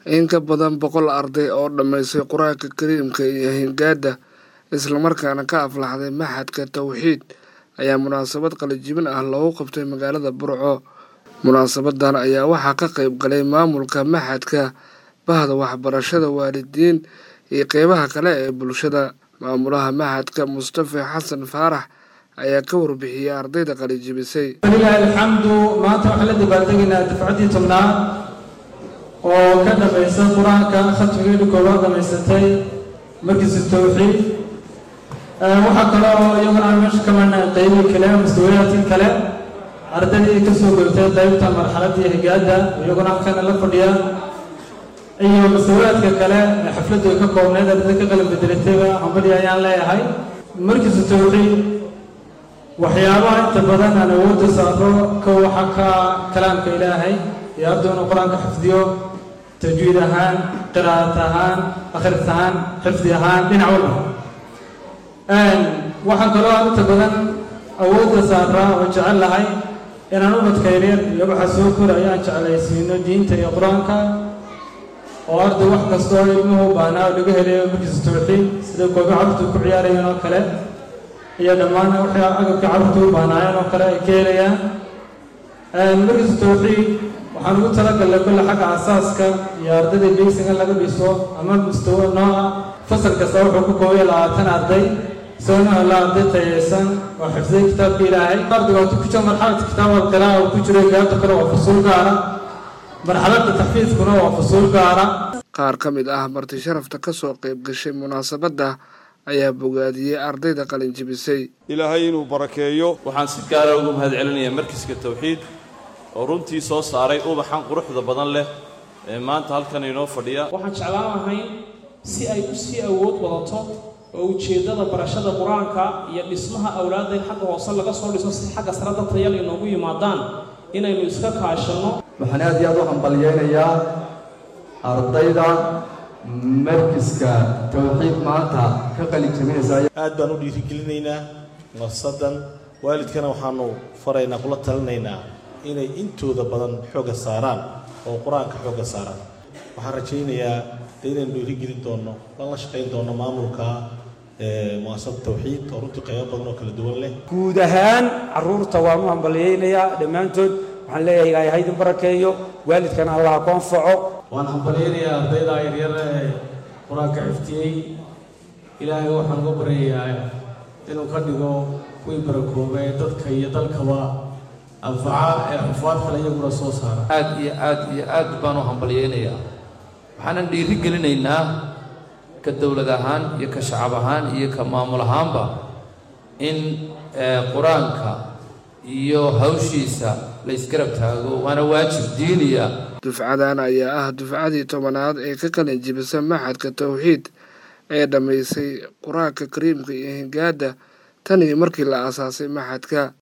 in ka badan boqol arday oo dhammaysay qur-aanka kariimka iyo hingaada islamarkaana ka aflaxday maxadka tawxiid ayaa munaasabad qalijibin ah loogu qabtay magaalada burco munaasabadan ayaa waxaa ka qayb galay maamulka maxadka bahda waxbarashada waalidiin iyo qeybaha kale ee bulshada maamulaha maxadka mustafa xasan faarax ayaa ka warbixiyey ardayda qalijibisay walilaahi alxamdu maanta waxaan la dabaaldegaynaa dafcaddii tobnaad oo ka dhammaysa qur-aanka khatmigeedhi koobaad dhammaysatay markiisa tawxiid waxaa kale oo iyaguna aan meesha ka marnay qeybii kale mustawayaadkii kale ardaydii ka soo goytay qaybta marxaladdii higaada iyaguna halkana la fadhiya iyo mustawayaadka kale ee xafladdu ay ka koobnayd ardayda ka qalin bedelatayba hambadii ayaan leeyahay markiisa tawxiid waxyaabaha inta badan aan awoodda saaro ka waxa ka kalaamka ilaahay iyo ardu inuu qur-aanka xifdiyo tajwiid ahaan qiraa'at ahaan akhris ahaan xifdi ahaan dhinac walba waxaan kaloo aan inta badan awoodda saaraa oo jecel lahay inaan ubadka yaryar iyo waxa soo koraya aan jeclaysiino diinta iyo qur-aanka oo arday wax kastoo ilmuhu u baahnaa oo laga helayo markiisa tawxiid sida koobi carurtu ku ciyaarayeen oo kale iyo dhammaan waxay agabka carruurta u baahnaayeen oo kale ay ka helayaan markiisa tawxiid waxaan ugu talagalnay kulle xagga asaaska iyo ardayda beysinga laga dhiso ama mustawa nooca fasal kasta wuxuu ku koobaya labaatan arday isagoo hela arday tayeysan oo xifday kitaabka ilaahay ardayga hatu ku jiro marxaladka kitaab alqira'a uu ku jiro gaabta kale waa fusuul gaara marxaladda taxfiidkuna waa fusuul gaara qaar ka mid ah marti sharafta ka soo qayb gashay munaasabadda ayaa bogaadiyey ardayda qalinjibisay ilaahay inuu barakeeyo waxaan si gaara ugu mahad celinayaa markiska tawxiid oo runtii soo saaray ubaxan quruxda badan leh ee maanta halkan inoo fadhiya waxaan jeclaan lahay si ay u sii awood wadato oo ujeeddada barashada qur-aanka iyo dhismaha awlaadda in xagga hoose laga soo dhiso si xagga sare dad tayal inoogu yimaadaan inaynu iska kaashanno waxaan aad iyo aad u hambalyeynayaa ardayda markiska tawxiid maanta ka qalin jabinaysa aad baan u dhiirigelinaynaa nafsadan waalidkana waxaanu faraynaa kula talinaynaa inay intooda badan xoogga saaraan oo qur-aanka xoogga saaraan waxaan rajaynayaa de inaynu dhiirigelin doonno lan la shaqayn doonno maamulka muasasada tawxiid oo runtii qaybo badan oo kala duwan leh guud ahaan carruurta waan u hambalyeynayaa dhammaantood waxaan leeyahay ilaahay ha idin barakeeyo waalidkana allaha ku anfaco waan hambalyeynayaa ardayda yaryar ee qur-aanka xiftiyey ilaahay waxaan uga baryayaa inuu ka dhigo kuwii barakooba ee dadka iyo dalkaba anfaca ee xufaad kale iyaguna soo saara aad iyo aad iyo aad baan u hambalyeynayaa waxaanan dhiiri gelinaynaa ka dowlad ahaan iyo ka shacab ahaan iyo ka maamul ahaanba in qur-aanka iyo hawshiisa la ysgarab taago waana waajib diiniya dufcadan ayaa ah dufcadii tobanaad ee ka qalin jibisa maxadka tawxiid ee dhammaysay qur-aanka kariimka iyo hingaada tan iyo markii la aasaasay maxadka